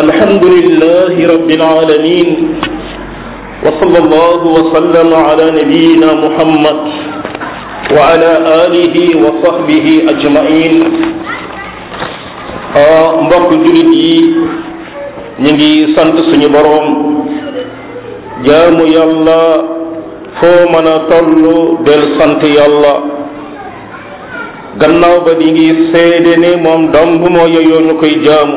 الحمد لله رب العالمين وصلى الله وسلم على نبينا محمد وعلى آله وصحبه أجمعين mbokk julit yi ñu ngi sant suñu boroom jaamu yàlla foo mën a toll del sant yàlla gannaaw ba di ngi seede ne moom dong moo yeyoo ñu koy jaamu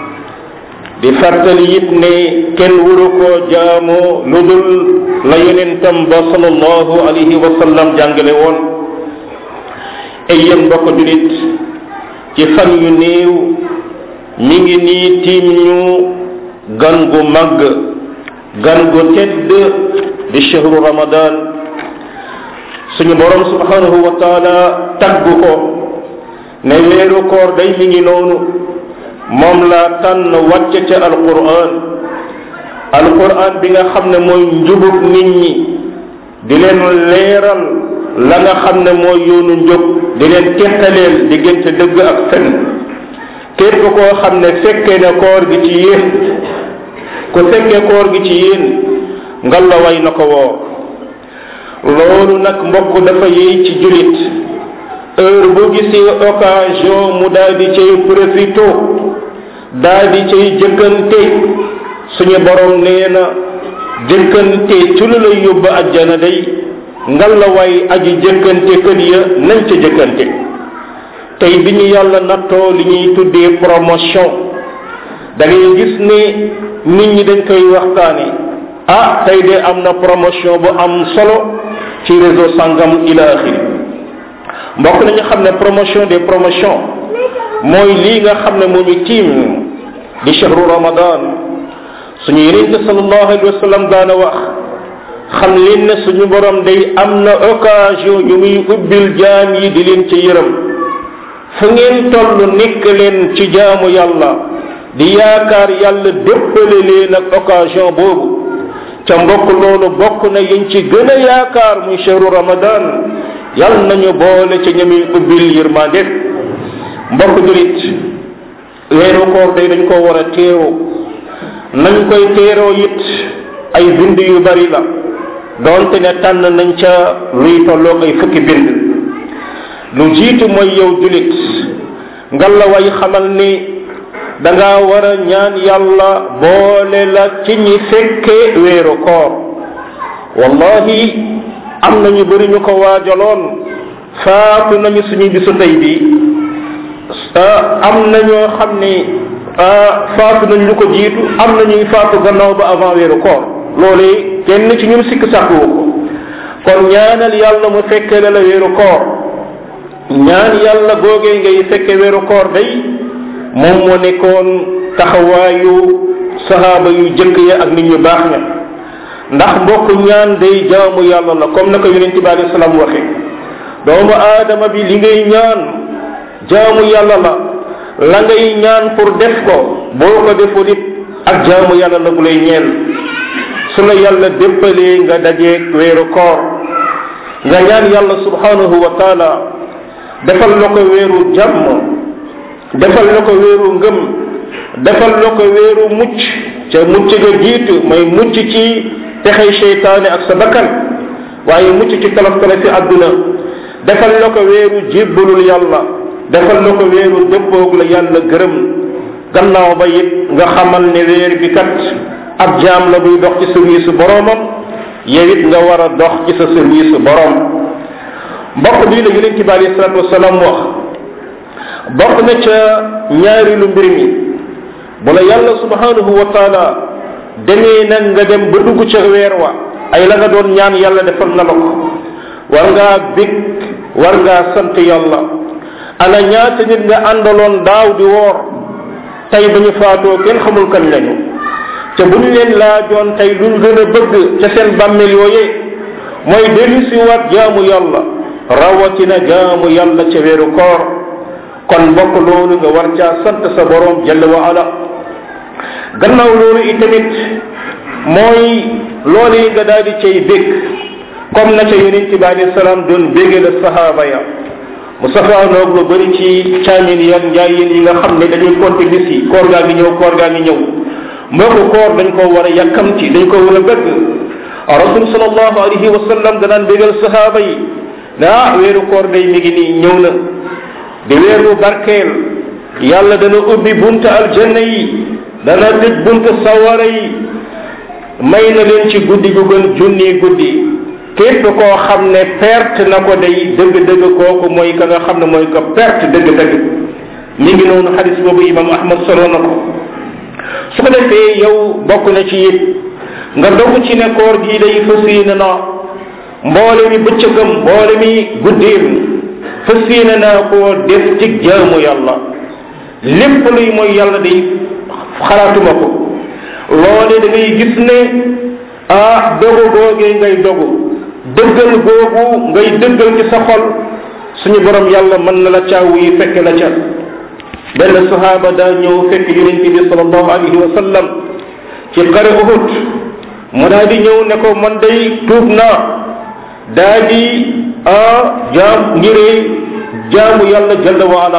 di fàttali it ne kenn wuru koo jaamu lu dul la yonentam ba sallallahu alayhi wa sallam jàngale woon ay yéen mbokk julit ci fan yu néew mi ngi nii tiim ñu gan gu màgg gan gu tedd di shahru ramadan suñu borom subhanahu wa taala tagg ko ne weeru koor day mi ngi noonu moom laa tànn wàcce ca alquran alquran bi nga xam ne mooy njubug nit ñi di leen leeral la nga xam ne mooy yoonu njub di leen teqaleel diggante dëgg ak fen képp koo xam ne fekkee ne koor gi ci yéen ku fekkee koor gi ci yéen ngalla way na ko woor loolu nag mbokk dafa yey ci julit heure bu gisee occasion mu daal di cay profito daal di cay jëkkante suñu borom nee na jëkkante ci lu lay yóbbu ajjana day ngalla way aji jëkkante kër ya nañ ca jëkkante tey bi ñu yàlla nattoo li ñuy tuddee promotion da ngay gis ne nit ñi dañ koy waxtaane ah tey de am na promotion bu am solo ci réseau sangam ila axiri mbokk nañu xam ne promotion des promotions mooy lii nga xam ne moomu tiim di chahru ramadan suñu yenente sallallahu alayhi wa sallam daana wax xam leen ne suñu borom day am na occasion yu muy ubbil jaam yi di leen ci yërëm fu ngeen toll nekk leen ci jaamu yàlla di yaakaar yàlla déppale leen ak occasion boobu ca mbokk loolu bokk na yiñ ci gën a yaakaar muy chahru ramadan yàlla nañu boole ca ñamuy ubbil yërmande mbokk julit weeru koor day dañ ko war a teeru nañ koy teeroo it ay bind yu bari la doonte ne tànn nañ ca luy tolloog ay fukki bind lu jiitu mooy yow julit ngalla way xamal ni da nga war a ñaan yàlla boole la ci ñi fekke weeru koor wallahi am nañu bëri ñu ko waajaloon faatu nañu suñu bisu tey bi am na ñoo xam ni faatu nañ lu ko jiitu am na ñuy faatu gannaaw ba avant weeru koor loolee kenn ci ñun sikk sàkkuwu ko kon ñaanal yàlla mu fekke la la weeru koor ñaan yàlla googee ngay fekke weeru koor day moom moo nekkoon taxawaayu sahaaba yu jëkk ya ak nit ñu baax ña ndax mbokk ñaan day jaamu yàlla la comme na ko yonente bi alei salaam waxe doomu aadama bi li ngay ñaan jaamu yàlla la la ngay ñaan pour def ko boo ko deful it ak jaamu yàlla la bu lay ñeel su la yàlla déppalee nga dajeeg weeru koor nga ñaan yàlla subhanahu wa taala defal la ko weeru jàmm defal la ko weeru ngëm defal la ko weeru mucc ca mucc ga jiitu may mucc ci texey seytaane ak sa bakkan waaye mucc ci tolof tolof fi àdduna defal la ko weeru jébbalul yàlla defal la ko weeru dëppoog la yàlla gërëm gannaaw ba it nga xamal ne weer bi kat ab jaam la buy dox ci service boroomam yow it nga war a dox ci sa service boroom mbokk bii la yonente bi alayhi salatu wasalaam wax bokk na ca ñaari lu mbir mi bu la yàlla subhanahu wa taala demee nag nga dem ba dugg ca weer wa ay la nga doon ñaan yàlla defal na la ko war ngaa bég war ngaa sant yàlla ana ñaata nit nga àndaloon daaw di woor tey ba ñu faatoo kenn xamul kan lañu te bu ñu leen laajoon tey luñ gën a bëgg ca seen bàmmeel yooyee mooy dellu si waat jaamu yàlla rawatina jaamu yàlla ca weeru koor kon mbokk loolu nga war caa sant sa borom jalla wa ala gannaaw loolu itamit mooy loolu yi nga daal di cay bég comme na ca yonent bi alayhi salaam doon bége la sahaaba ya mu safaanoog lu bëri ci caamin yan njaay yéen yi nga xam ne dañuy compter bis yi koor gaa ngi ñëw koor gaa ngi ñëw mbokku koor dañ ko war a yàkkamti dañ ko war a bëgg rasul sallallahu alayhi wa sallam danaan bégal sahaaba yi ne ah weeru koor day mi ngi nii ñëw na di weeru barkeel yàlla dana ubbi bunta aljanna yi dana tëj bunta sawara yi may na leen ci guddi gu gën junni guddi képp koo xam ne perte na ko day dëgg-dëgg kooku mooy ka nga xam ne mooy ko perte dëgg-dëgg mi ngi noonu xadis boobu imam ahmad solo na ko su ko defee yow bokk na ci it nga dogu ci ne koor gii day fas yéene na mboole mi bëccëgam mboole mi guddeem fas yéene naa koo def ci jaamu yàlla lépp luy mooy yàlla day xalaatuma ko loole da ngay gis ne ah dogu googee ngay dogu dëggal googu ngay dëggal ci sa xol suñu borom yàlla mën na la caaw yi fekk la ca benn sahaaba daa ñëw fekk yonent bi salallahu alayhi wa sallam ci xare uhud mu daa di ñëw ne ko man day tuub naa daa di ah jaam ngiree jaamu yàlla jalla waala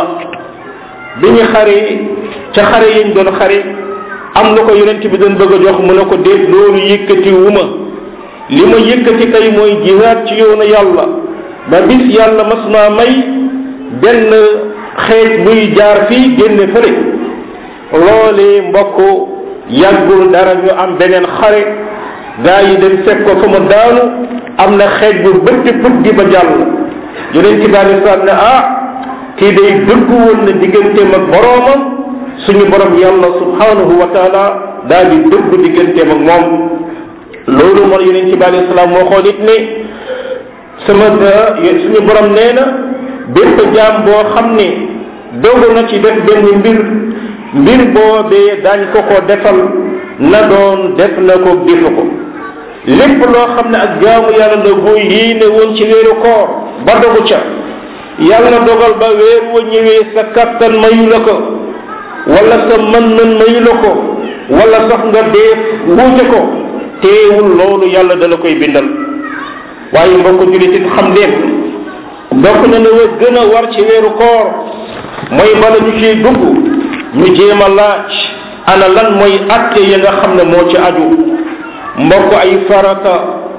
bi ñu xare ca xare yiñ doon xare am na ko yonent bi doon bëgg a jox mu ne ko déet loolu yëkkati wu ma li ma yëkkati kay mooy jihaad ci yoonu yàlla ba bis yàlla mas naa may benn xeej buy jaar fii génne fële loolee mbokk yàggul dara ñu am beneen xare gaa yi dem fekk ko fa mu daanu am na xeej bu bëtti put gi ba jàll yonent bi alei salaam ne ah kii day dëgg woon na digganteem ak boroomam suñu borom yàlla subhanahu wa taala daal di dëgg digganteem ak moom loolu moo yonent bi alei salaam moo xool it ne sama suñu borom nee na bépp jaam boo xam ne dogu na ci def benn mbir mbir boobee daañ ko ko defal na doon def na ko defu ko lépp loo xam ne ak jaamu yàlla la boo yéene woon ci weeru koor ba dogu ca yàlla dogal ba weer wa ñëwee sa kattan mayu la ko wala sa mën-mën mayu la ko wala sax nga dee wuute ko teewul loolu yàlla dala koy bindal waaye mbokk julit it xam leen bokk na ne wa gën a war ci weeru koor mooy bala ñu ciy dugg ñu jéem a laaj ana lan mooy atte yi nga xam ne moo ci aju mbokk ay farata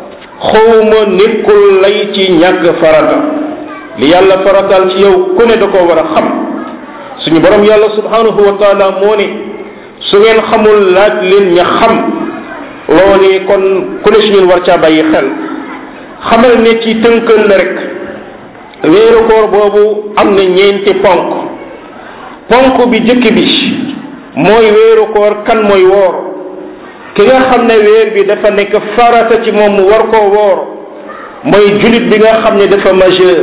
xawma nekkul lay ci ñàkk farata li yàlla faratal ci yow ku ne da koo war a xam suñu borom yàlla subhanahu wa taala moo ne su ngeen xamul laaj leen ña xam loolee kon ku ne suñu war caa bàyyi xel xamal ne ci tënkal la rek weeru koor boobu am na ñeenti ponk ponk bi jëkk bi mooy weeru koor kan mooy woor ki nga xam ne weer bi dafa nekk farata ci moom mu war koo woor mooy julit bi nga xam ne dafa majeur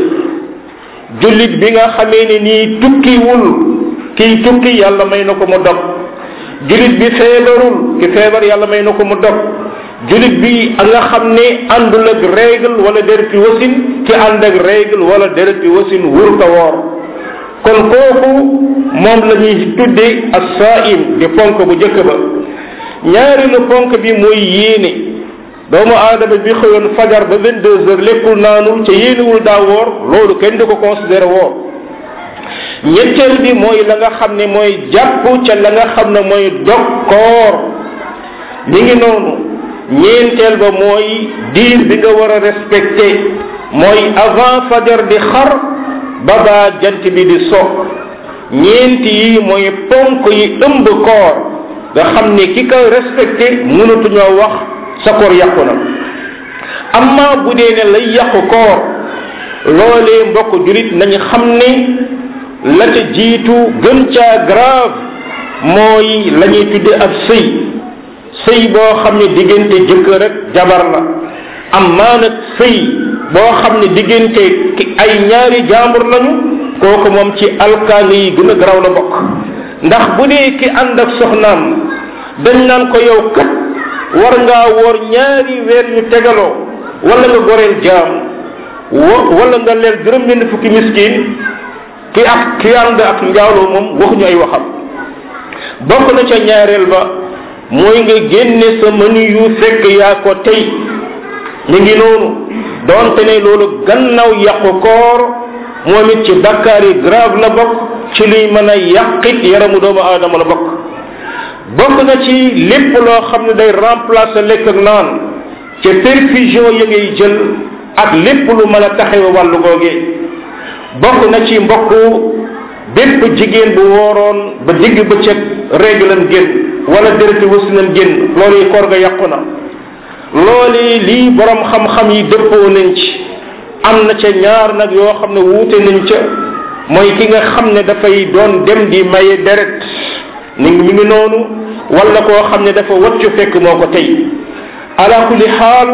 julit bi nga xamee ne nii tukkiwul kiy tukki yàlla may na ko mu dog julit bi feebarul ki feebar yàlla may na ko mu dog julit bi nga xam ne àndul ak règle wala dereti wasin ki ànd ak règle wala dereti wasin wur ko woor kon kooku moom la ñuy tudde assaim di ponk bu jëkk ba ñaareelu ponk bi mooy yéene doomu aadama bi xëyoon fajar ba vingt deux heures lekkul naanul ca yéenewul daa woor loolu kenn du ko considéré woor ñetteel bi mooy la nga xam ne mooy jàpp ca la nga xam ne mooy dog koor mi ngi noonu ñeenteel ba mooy diir bi nga war a respecté mooy avant fajar di xar ba baa jant bi di so ñeenti yi mooy ponk yi ëmb koor nga xam ne ki ko respecté mënatuñoo wax sa koor yàqu na amma bu dee ne lay yàqu koor loolee mbokk julit nañu xam ne la ca jiitu gën caa grave mooy la ñuy tudde ab sëy sëy boo xam ne diggante jëkkër ak jabar la amma nag sëy boo xam ne diggante ay ñaari jaambur lañu kooku moom ci alkaali yi gën a garaw la bokk ndax bu dee ki ànd ak soxnaam dañ naan ko yow kat war ngaa woor ñaari weer yu tegaloo wala nga goreel jaam wo wala nga leer juróom benn fukki miskin ki ak ki ànd ak njaaloo moom waxuñu ay waxam bokk na ca ñaareel ba mooy nga génne sa mënu yu fekk yaa ko tey ñu ngi noonu doonte ne loolu gannaaw yàqu koor moom it ci bakkaar yi grave la bokk ci luy mën a yàqit yaramu doomu aadama la bokk bokk na ci lépp loo xam ne day remplacer lekk ak naan ca perfusion ya ngay jël ak lépp lu mën a taxawe wàllu googee bokk na ci mbokk bépp jigéen bu wooroon ba digg bëccëg réglam génn wala dërëti wasinam génn loolu yi koor ga yàqu na loolu lii borom xam-xam yi dëppoo nañ ci am na ca ñaar nag yoo xam ne wuute nañ ca mooy ki nga xam ne dafay doon dem di maye deret ni mi ngi noonu wala koo xam ne dafa waccu fekk moo ko tey ala kulli xaal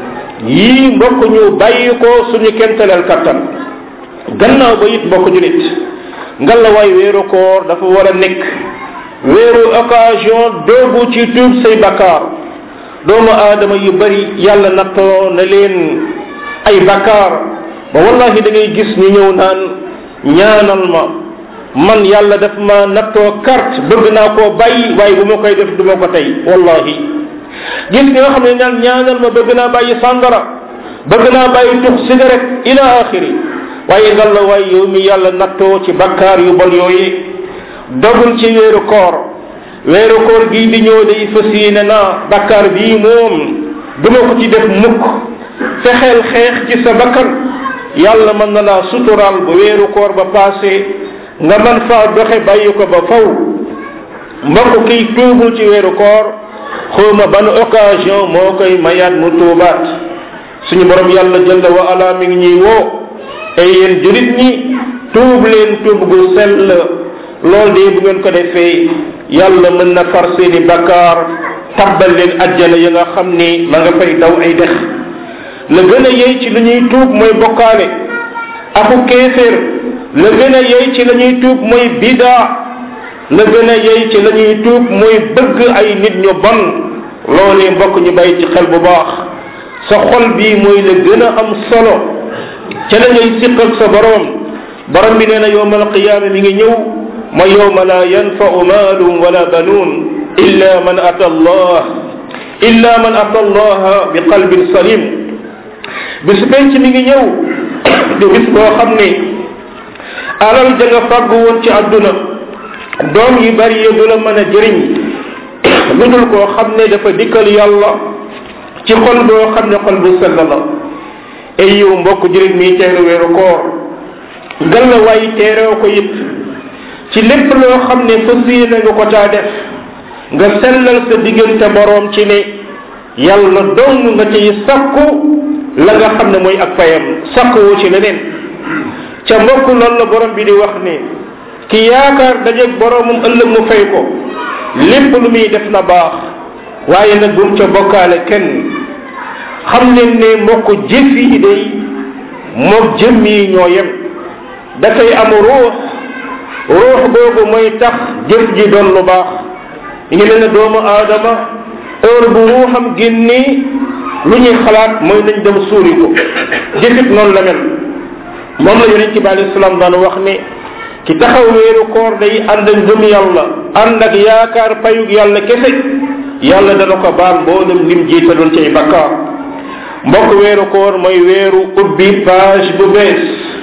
yii mbokk ñu bàyyi ko suñu kentaleel kattan gannaaw ba it mbokk julit ngalla waay weeru koor dafa war a nekk weeru occasion doogu ci tuub say bakkaar doomu aadama yu bari yàlla nattoo na leen ay bakkaar ba wallahi da ngay gis ñu ñëw naan ñaanal ma man yàlla daf ma nattoo carte bëgg naa koo bàyyi waaye bu ma koy def du ma ko tey wallahi gis nga xam ne naan ñaanal ma bëgg naa bàyyi sàngara bëgg naa bàyyi tux cigarette ila axiri waaye ngal la waaye yow mi yàlla nattoo ci bakkaar yu bon yooyu dogul ci weeru koor weeru koor gii di ñëw day fas yéene naa bakkaar bii moom duma ko ci def mukk fexeel xeex ci sa bakkan yàlla mën na laa suturaal ba weeru koor ba passé nga man faa doxe bàyyi ko ba faw mbokk kiy tuubul ci weeru koor xawma ban occasion moo koy mayaat mu tuubaat suñu borom yàlla jalla wa ala mi ngi ñuy woo ay yéen julit ñi tuub leen tuub gu sell lool de bu ngeen ko defee yàlla mën na far seeni bakkaar tabbal leen ajjana ya nga xam ni ma nga fay daw ay dex la gën a yey ci lu ñuy tuub mooy bokkaale aku kéeféer la gën a yey ci la ñuy tuub mooy bidaa la gën a yey ci la ñuy tuub mooy bëgg ay nit ñu bon loolee mbokk ñu bàyyi ci xel bu baax sa xol bii mooy la gën a am solo ca la ngay siq ak sa borom borom bi nee na yowma alqiyaama mi ngi ñëw ma yowma la yanfau maalum wala banuun illa man ata allah illa man ata allah bi qalbin salim bis penc mi ngi ñëw di bis boo xam ne alal ja nga fàggu woon ci àdduna doom yi bari yi du la mën a jëriñ lu dul koo xam ne dafa dikkal yàlla ci xol boo xam ne xol bu sell la ay yow mbokk jëriñ mi teeru weeru koor ngal la waay teeroo ko it ci lépp loo xam ne fas yéene nga ko caa def nga sellal sa diggante boroom ci ne yàlla dong nga ciy sakku la nga xam ne mooy ak fayam sakkuwu ci leneen ca mbokk loolu la borom bi di wax ne ki yaakaar dajeeg boromum ëllëg mu fay ko lépp lu muy def na baax waaye nag bum ca bokkaale kenn xam leen ne mbokk jëf yi day moog jëmm yi ñoo yem dafay am ruux ruux boobu mooy tax jëf ji doon lu baax ñu ngi leen ne doomu aadama heure bu ruuxam génnee lu ñuy xalaat mooy nañ dem suuri ko jëfit noonu la mel moom la yonent bi alayhi salaam daan wax ne ki taxaw weeru koor day ànd ak ngëm yàlla ànd ak yaakaar payug yàlla kese yàlla dana ko baal mboolem lim jiitaloon ci ay bakkaar mbokk weeru koor mooy weeru ubbi page bu bees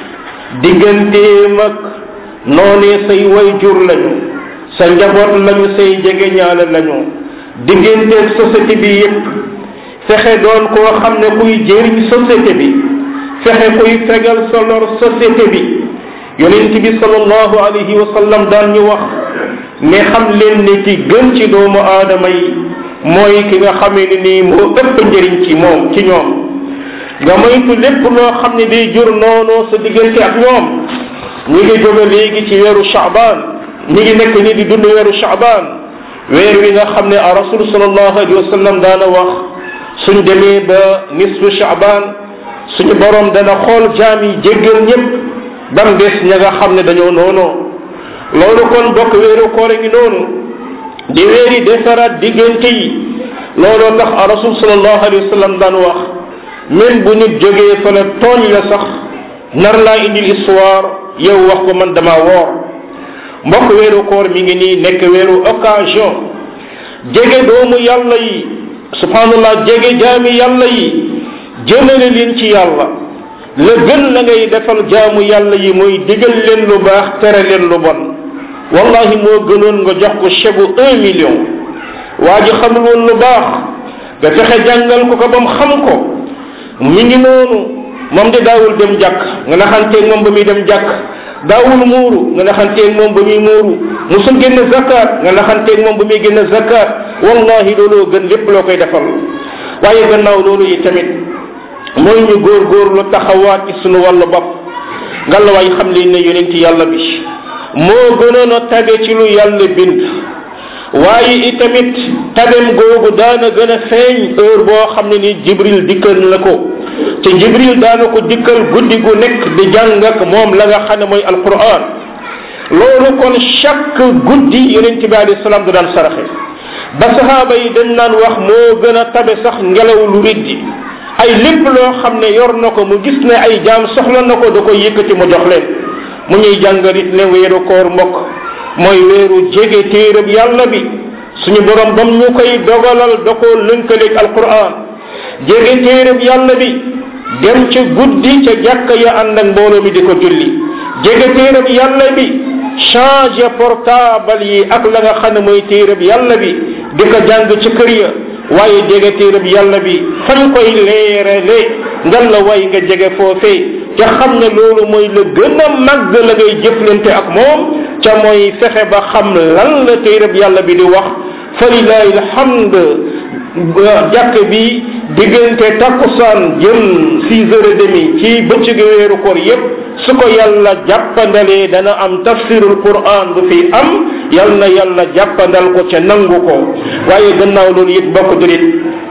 digganteem ak noonee say way jur lañu sa njaboot lañu say jege ñaale lañu digganteeg société bi yépp fexe doon koo xam ne kuy jëriñ société bi fexe kuy fegal sa lor société bi yonent bi sallallahu alayhi wa sallam daan ñu wax ne xam leen ne ki gën ci doomu aadama yi mooy ki nga xamee ne nii moo ëpp njëriñ ci moom ci ñoom nga moytu lépp loo xam ne day jur noonu sa diggante ak ñoom ñi ngi jóge léegi ci weeru chaban ñi ngi nekk ni di dund weeru chaban weer wi nga xam ne a rasul sallallahu alayhi wa sallam daana wax suñ demee ba nisfu chaban suñu borom dana xool jaam yi jéggal ñëpp bam des ña nga xam ne dañoo noonoo loolu kon bokk weeru koore ngi noonu di weeri defaraat diggante yi looloo tax a rasul sallallahu alayhi wa sallam daan wax même bu nit jógee fa la tooñ la sax nar laa indil histoire yow wax ko man dama woor mbokk weeru koor mi ngi nii nekk weeru occasion jege doomu yàlla yi subhanallah jege jaami yàlla yi jëmale leen ci yàlla la gën la ngay defal jaamu yàlla yi mooy digal leen lu baax tere leen lu bon wallahi moo gënoon nga jox ko chegu un million waa ji xamul woon lu baax nga fexe jàngal ko ko ba mu xam ko mi ngi noonu moom de daawul dem jàkk nga naxanteeg moom ba muy dem jàkk daawul muuru nga naxanteeg moom ba muy muuru musul génn zakat nga naxanteeg moom ba muy génn zakat wallahi looloo gën lépp loo koy defal waaye gannaaw loolu yi tamit mooy ñu góor góor lu taxawaat ci sunu wàllu bopp ngalawaay xam leen ne yonent yàlla bi moo gënoon a tabe ci lu yàlla bind waaye itamit tabem googu daana gën a feeñ heure boo xam ne ni jibril dikkal na ko te jibril daana ko dikkal guddi gu nekk di jàng ak moom la nga xam ne mooy alquran loolu kon chaque guddi yonent bi alayhi salaam da daan saraxe ba sahaaba yi dañ naan wax moo gën a tabe sax ngelaw lu riddi ay lépp loo xam ne yor na ko mu gis ne ay jaam soxla na ko da koy yëkkati mu jox leen mu ñuy jàngalit ne weeru koor mbokk mooy weeru jege téerab yàlla bi suñu borom bam ñu koy dogalal da koo lënkaleeg alquran jege téerab yàlla bi dem ca guddi ca jàkka ya ànd ak mbooloo mi di ko julli jege téerab yàlla bi changer portable yi ak la nga xam ne mooy téerab yàlla bi di ko jàng ci kër ya waaye jege téerab yàlla bi fañ koy leerale ngal la way nga jege foofee ca xam ne loolu mooy la gën a màgg la ngay jëflante ak moom ca mooy fexe ba xam lan la téerab yàlla bi di wax fa lilahi alhamd jàkk bi diggante takkusaan jëm six heures et demi ci bëccëgu weeru koor yépp su ko yàlla jàppandalee dana am tafsirul quran bu fi am yal na yàlla jàppandal ko ca nangu ko waaye gannaaw loolu it bokk julit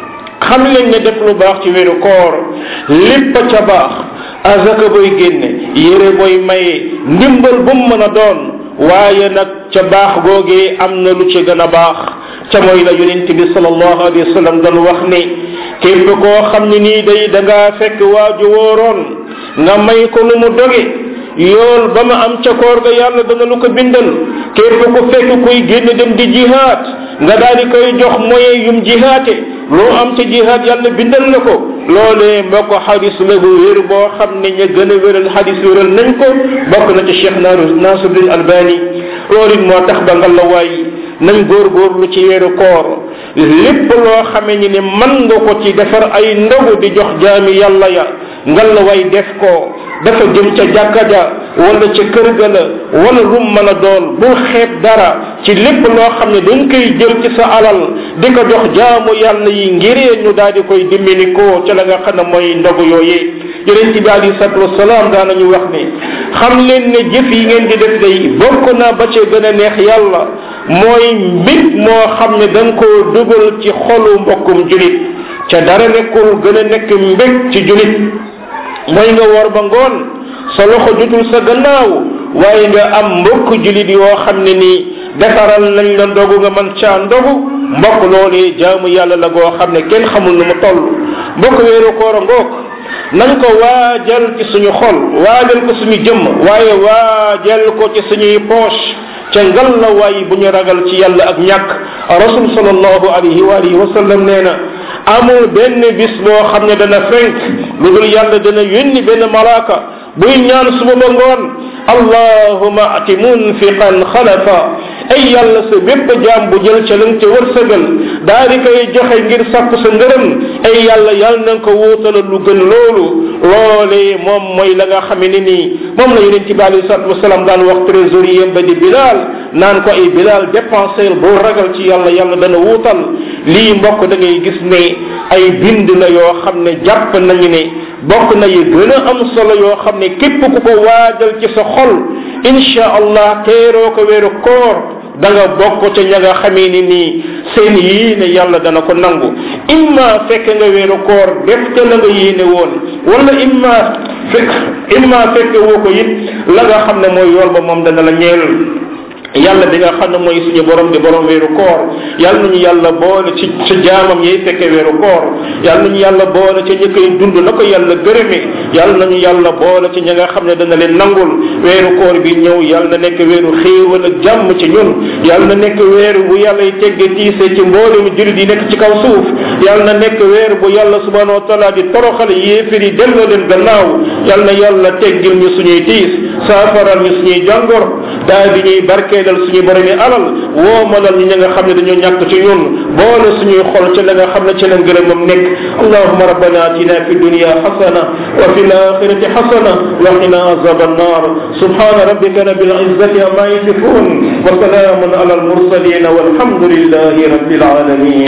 xam leen ne def lu baax ci weeru koor lépp ca baax azaka boy génne yére boy maye ndimbal bu mu mën a doon waaye nag ca baax googee am na lu ci gën a baax ca mooy la yonent bi sallallahu alayhi wa sallam doon wax ne képp koo xam ne nii day da ngaa fekk waaju wóoroon nga may ko lu mu doge yool ba ma am ca koor ga yàlla dana lu ko bindal képp ku fekk kuy génn dem di jihaat nga daal di koy jox moyen yum jihaate loo am ca jihaat yàlla bindal na ko loolee mbokk xadis la bu wér boo xam ne ña gën a wéral xadis wéral nañ ko bokk na ci cheikh nasiruddin albani loolu it moo tax ba nga la waay nañ góorgóorlu ci weeru koor lépp loo xamee ni ne mën nga ko ci defar ay ndogu di jox jaami yàlla ya ngal la way def ko dafa jëm ca jàkka ja wala ca kër ga la wala lum mën a doon bul xeeb dara ci lépp loo xam ne dañ koy jël ci sa alal di ko jox jaamu yàlla yi ngiree ñu daal di koy dimbali ko ca la nga xam ne mooy ndogu yooyee yonent bi alayhi salatu wasalaam daanañu wax ne xam leen ne jëf yi ngeen di def day bokk na ba ca gën a neex yàlla mooy mbir moo xam ne da nga koo dugal ci xolu mbokkum julit ca dara nekkul gën a nekk mbég ci julit mooy nga war ba ngoon sa loxo jutul sa gannaaw waaye nga am mbokk julit yoo xam ne nii defaral nañ la ndogu nga man caa ndogu mbokk loolee jaamu yàlla la goo xam ne kenn xamul nu mu toll mbokk weeru koor a ngoog nañ ko waajal ci suñu xol waajal ko suñu jëmm waaye waajal ko ci suñuy poche ca ngal la waay bu ñu ragal ci yàlla ak ñàkk rasul sallallahu alayhi wa alihi wa sallam nee na amul benn bis boo xam ne dana fenk lu dul yàlla dana yónni benn malaaka buy ñaan suba ba ngoon allahuma ati munfiqan xalafa ay yàlla sa bépp jaam bu jël ca lëng ca wërsëgal daa di koy joxe ngir sàkku sa ngërëm ay yàlla yàlla na ko wuutalal lu gën loolu loolee moom mooy la nga xame ne nii moom la yonent bi alayhi salatu wasalaam daan wax trésorier ba di bilal naan ko ay bilal dépensel boo ragal ci yàlla yàlla dana wuutal lii mbokk da ngay gis ne ay bind la yoo xam ne jàpp nañu ne bokk na yi gën a am solo yoo xam ne képp ku ko waajal ci sa xol insha allah teeroo ko weeru koor da nga bokk ca ña nga xamee ni nii seen yéene yàlla dana ko nangu imma fekk nga weeru koor def ca la nga yéene woon wala imma fekk imma fekk woo ko it la nga xam ne mooy yool ba moom dana la ñeel yàlla bi nga xam ne mooy suñu borom di borom weeru koor yàlla nañu yàlla boole ci ci jaamam yay fekke weeru koor yàlla nañu yàlla boole ci ñi koy dund na ko yàlla gërëme yàlla nañu yàlla boole ci ñi nga xam ne dana leen nangul weeru koor bi ñëw yàlla na nekk weeru xéewal ak jàmm ci ñun yàlla na nekk weeru bu yàlla y tegge tiise ci mboolemu julit yi nekk ci kaw suuf yàlla na nekk weeru bu yàlla subhanahu wa taala di toroxal yéefir yi delloo leen gannaaw yàlla na yàlla teggil ñu suñuy tiis saafaral ñu suñuy jàngor daa di ñuy barke doyadal suñu borom yi alal woomalal ñi nga xam ne dañoo ñàkk ci ñun boole suñuy xol ci la nga xam ne ci la ngërëmam nekk allahuma rabbana atina fi dunya xasana wa fi laxirati xasana wa qina azab annar subhana rabbika rabbil izzati amma yasifun wa salamun ala al mursalin walhamdulillahi rabbil alamin